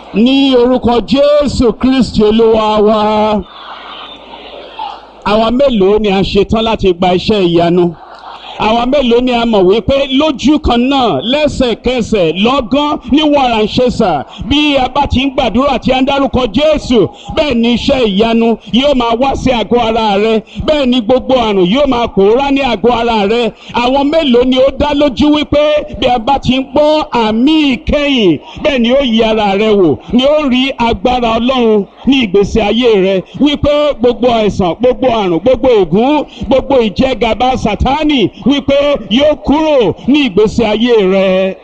ní orúkọ jésù kristi olúwa wa àwa mélòó ni a ṣetán láti gba iṣẹ́ ìyanu àwa mélòó ni a mọ̀ wípé lójú kan náà lẹ́sẹ̀kẹsẹ̀ lọ́gán ní wàràǹṣẹ́sà bí a bá ti ń gbàdúrà tí a ń dárúkọ jésù bẹ́ẹ̀ ni iṣẹ́ ìyanu yóò máa wá sí àgọ́ ara rẹ bẹ́ẹ̀ ni gbogbo àrùn yóò máa pòórá ní àgọ́ ara rẹ àwọn mélòó ni ó dá lójú wípé bí a bá ti ń gbọ́ àmì ìkẹyìn bẹ́ẹ̀ ni ó yí ara rẹ wò ni ó rí agbára ọlọ́run ní ìgbésí ayé rẹ wípé gbogbo àìsàn gbogbo àrùn gbogbo ègún gbogbo ìjẹgàba sátánì wípé yóò kúrò ní ìgbésí ayé rẹ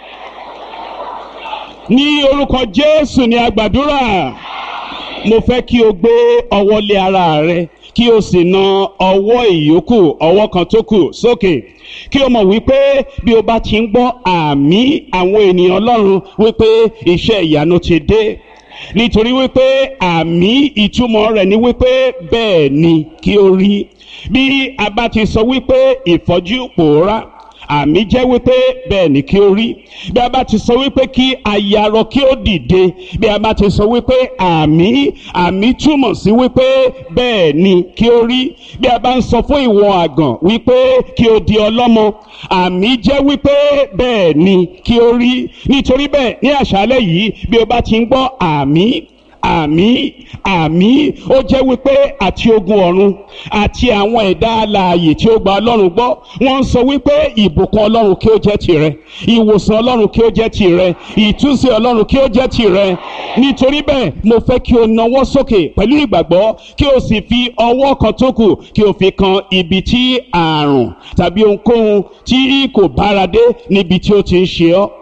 ní orúkọ jésù ni a gbàdúrà mo fẹ́ kí o gbé ọwọ́ lé ara rẹ kí o sì na ọwọ́ ìyókù ọwọ́ kan tó kù sókè kí o mọ̀ wípé bí o bá ti ń gbọ́ àmì àwọn ènìyàn ọlọ́run wípé iṣẹ́ ìyanu ti dé nítorí wípé àmì ìtumọ̀ rẹ̀ ni wípé bẹ́ẹ̀ ni kí o rí bí a bá ti sọ wípé ìfọ́jú pòórá àmì jẹ́ wípé bẹ́ẹ̀ ni kí ó rí bí a bá ti sọ wípé kí ayarọ kí ó dìde bí a bá ti sọ wípé àmì àmì túmọ̀ sí wípé bẹ́ẹ̀ ni kí ó rí bí a bá ń sọ fún ìwọ àgàn wípé kí o di ọlọ́mọ àmì jẹ́ wípé bẹ́ẹ̀ ni kí ó rí nítorí bẹ́ẹ̀ ní àṣálẹ́ yìí bí o bá ti ń gbọ́ àmì àmì àmì ó jẹ́ wípé àti ogun ọ̀run àti àwọn ẹ̀dá alààyè tí ó gba ọlọ́run gbọ́ wọ́n ń sọ wípé ìbùkún ọlọ́run kí ó jẹ́ tirẹ̀ ìwòsàn ọlọ́run kí ó jẹ́ tirẹ̀ ìtúnṣe ọlọ́run kí ó jẹ́ tirẹ̀ nítorí bẹ́ẹ̀ mo fẹ́ kí o nawọ́ sókè pẹ̀lú ìgbàgbọ́ kí o sì fi ọwọ́ kan tó kù kí o fi kan ibi tí àrùn tàbí ohunkóhun tí kò bára dé níbi tí ó ti ń ṣe ọ́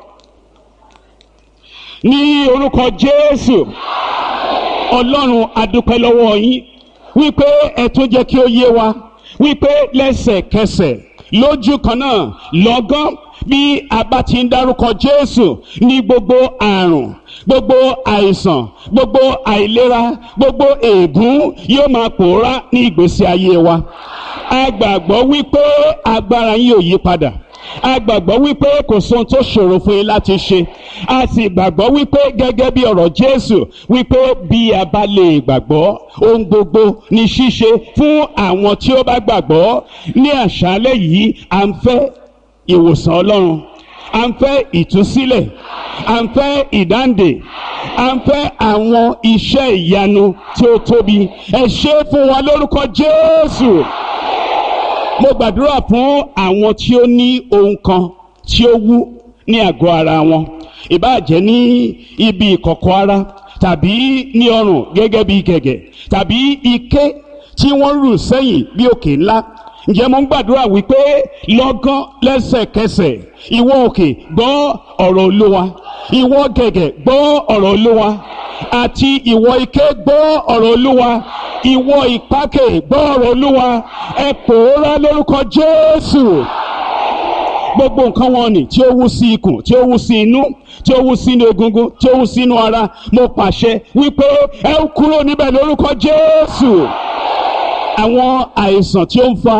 ní orúkọ jésù ọlọ́run adúpẹ́ lọ́wọ́ yín wípé ẹ tún jẹ́ kí ó yé wa wípé lẹ́sẹ̀kẹsẹ̀ lójú kan náà lọ́gán bí a bá ti ń dárúkọ jésù ní gbogbo àrùn gbogbo àìsàn gbogbo àìlera gbogbo ègún yóò máa pòórá ní ìgbésí ayé wa a gbàgbọ́ wípé agbára yín ò yí padà a gbàgbọ́ wípé kò sóhun tó ṣòro fún yín láti ṣe a sì gbàgbọ́ wípé gẹ́gẹ́ bí ọ̀rọ̀ jésù wípé bí a bá lè gbàgbọ́ ohun gbogbo ní ṣíṣe fún àwọn tí ó bá gbàgbọ́ ní àṣálẹ́ yìí à ń fẹ́ ìwòsàn ọlọ́run à ń fẹ́ ìtúsílẹ̀ à ń fẹ́ ìdáǹdè à ń fẹ́ àwọn iṣẹ́ ìyanu tí ó tóbi ẹ ṣe fún wa lórúkọ jésù mo gbàdúrà fún àwọn tí ó ní ohun kan tí ó wú ní àgọ́ ara wọn ìbáàjẹ́ ní ibi ìkọ̀kọ̀ ara tàbí ní ọrùn gẹ́gẹ́ bí gẹ̀gẹ̀ tàbí ike tí wọ́n rù sẹ́yìn bí òkè ńlá ǹjẹ́ mo ń gbàdúrà wípé lọ́gán lẹ́sẹ̀kẹsẹ̀ ìwọ òkè gbọ́ ọ̀rọ̀ olúwa ìwọ gẹ̀gẹ̀ gbọ́ ọ̀rọ̀ olúwa àti ìwọ ike gbọ́ ọ̀rọ̀ olúwa ìwọ ìpákè gbọ́ ọ̀rọ̀ olúwa ẹ pòórá lórúkọ jésù gbogbo nǹkan wọn ni tí ó wú sí ikùn tí ó wú sí inú tí ó wú sínú egungun tí ó wú sínú ara mo pàṣẹ wípé ẹ kúrò níbẹ̀ lórúkọ jésù àwọn àìsàn tí ó ń fa